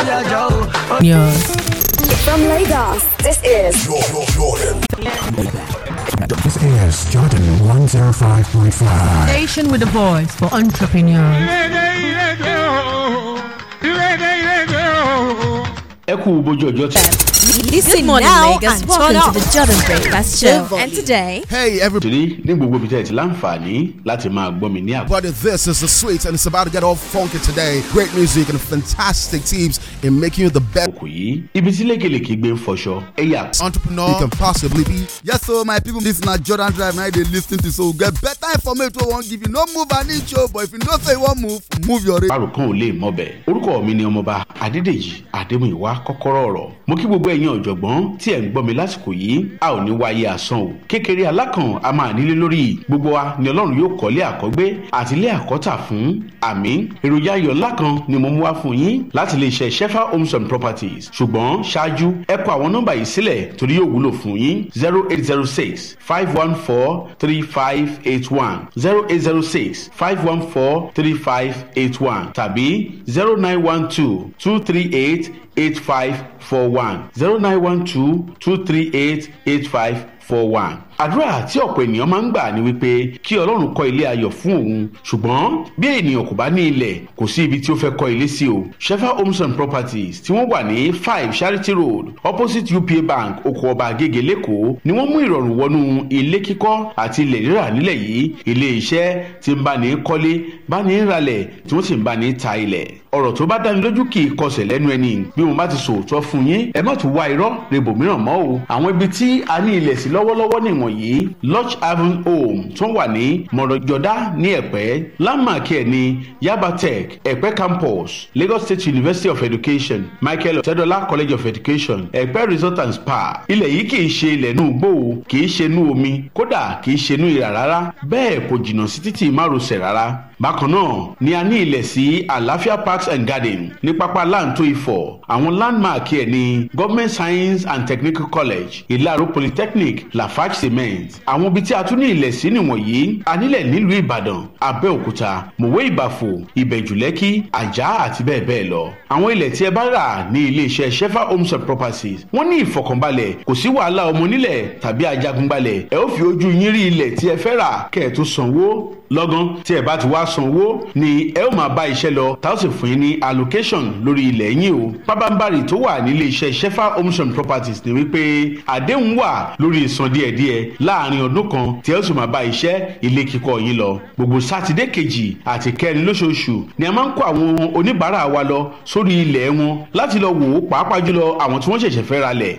From Lagos, this is This is Jordan 105.5. Station with a voice for entrepreneurs. ẹ kú bójú ọjọ́ tí. Listen morning, now Lagos. and Welcome turn to up. the Jordan Breakfast Show. volume. And today, Hey, everybody. torí ní gbogbo ibi tẹ́ ẹ ti láǹfààní láti máa gbọ́ mi ní àgbọ̀. This is the sweet, and it's about to get all funky today. Great music and fantastic teams in making you the best àkókò yìí ibi tí lékelèké gbé ń fọṣọ ẹ̀yà entrepreneur you can possibly be. Yes, so my people, this na Jordan Drive. Now they listen to so get better information. wey Won't give you no move an inch, oh, but if you know say you want move, move your. rate. àròkàn ò lè mọbẹ̀ orúkọ mi ni ọmọọba adédèjì adémúyìwá kọ́kọ́rọ́ ọ̀rọ̀ mo kí gbogbo ẹ̀yin ọ̀jọ̀gbọ́n tí ẹ̀ ń gbọ́ mi lásìkò yìí a ò ní wáyé asán o kékeré alákàn a máa nílé lórí gbogbo wa ni ọlọ́run yóò kọ́lé àkọ́gbé àti ilé àkọ́tà fún àmì èròjà ayọ̀ ńlá kan ni mo mú wá fún yín láti lè ṣe shefa homes and properties ṣùgbọ́n ṣáájú ẹ kọ àwọn nọ́mbà yìí sílẹ̀ torí yóò wúlò fún yín zero eight zero six five one four three five eight one zero eight zero six five one four three five eight one tàbí zero nine one two two three eight eight five four one zero nine one two two three eight eight five four one. àdúrà tí ọ̀pọ̀ ènìyàn máa ń gbà ni wípé kí ọlọ́run kọ́ ilé ayọ̀ fún òun ṣùgbọ́n bí ènìyàn kò bá ní ilẹ̀ kò sí ibi tí ó fẹ́ kọ́ ilé sí o shefa homes and properties tí wọ́n wà ní five charity road opposite upa bank oko ọba agége lẹ́kọ̀ọ́ ni wọ́n mú ìrọ̀rùn wọnú ilé kíkọ́ àti ilẹ̀ rírà nílẹ̀ yìí ilé iṣẹ́ tí ń bá ní kọ́lé bá ní ralẹ̀ tí wọ́n sì ń bá ní ta ilẹ̀ ọ̀rọ̀ tó bá dáni lójú kì í kọsẹ̀ lẹ́nu ẹni bí mo bá ti sòótọ́ fún yín ẹ má tún wá irọ́ rebo mìíràn mọ́ o àwọn ibi tí a ní ilẹ̀ sí lọ́wọ́lọ́wọ́ nìwọ̀nyí lodge haven home tó wà ní mọ̀rọ̀jọ́dá ní ẹ̀pẹ́ landmark ẹ̀ ní yaba tech ẹ̀pẹ́ campus lagos state university of education michael ọ̀tẹ́dọ́lá college of education ẹ̀pẹ́ resort and spa ilẹ̀ yìí kì í ṣe ilẹ̀ inú igbó o kì í ṣe inú omi kódà kì í ṣe inú ìrà rárá bẹ́ẹ̀ kò jìnnà sí títì márosẹ̀ rárá bákan náà ni a ní ilẹ̀ sí àlàáfíà parks and garden ní pápá láǹtó ifọ̀ àwọn landmark ẹ̀ ní government science and technical college ìlàró polytechnic lafarge cement àwọn ibi tí a tún ní ilẹ̀ sí nìwọ̀nyí a nílẹ̀ nílùú ìbàdàn abẹ́òkúta mòwe ìbàfò ìbẹ̀jùlẹ́kì àjà àti bẹ́ẹ̀ bẹ́ẹ̀ lọ àwọn ilẹ̀ tí ẹ bá rà ní iléeṣẹ́ shefa homes and properties wọ́n ní ìfọkànbalẹ̀ kò sí wàhálà ọmọ onílẹ̀ tàbí ajagunbalẹ̀ ẹ ó fi ojú yín rí ilẹ̀ tí ẹ fẹ́ rà kẹ́ ẹ tó sanwó lọ́gán tí ẹ bá ti wá sanwó ni ẹ ó máa bá iṣẹ́ lọ tá ó sì fún yín ní allocation lórí ilẹ̀ yín o pábánbárì tó wà nílé iṣẹ́ shefa homes and properties ni wípé àdéhùn wà lórí ìsan díẹ̀díẹ̀ láàrin ọdún kan tí ẹ ó sì máa bá iṣẹ́ ilé kíkọ́ yín lọ gbogbo sátidé kejì àti kẹrin lóṣooṣù ni a máa ń kó àwọn oníbàárà wa lọ sórí ilẹ̀ wọn láti lọ wò ó pàápàá jùlọ àwọn tí wọ́n ṣẹ̀ṣẹ̀ fẹ́ ra lẹ̀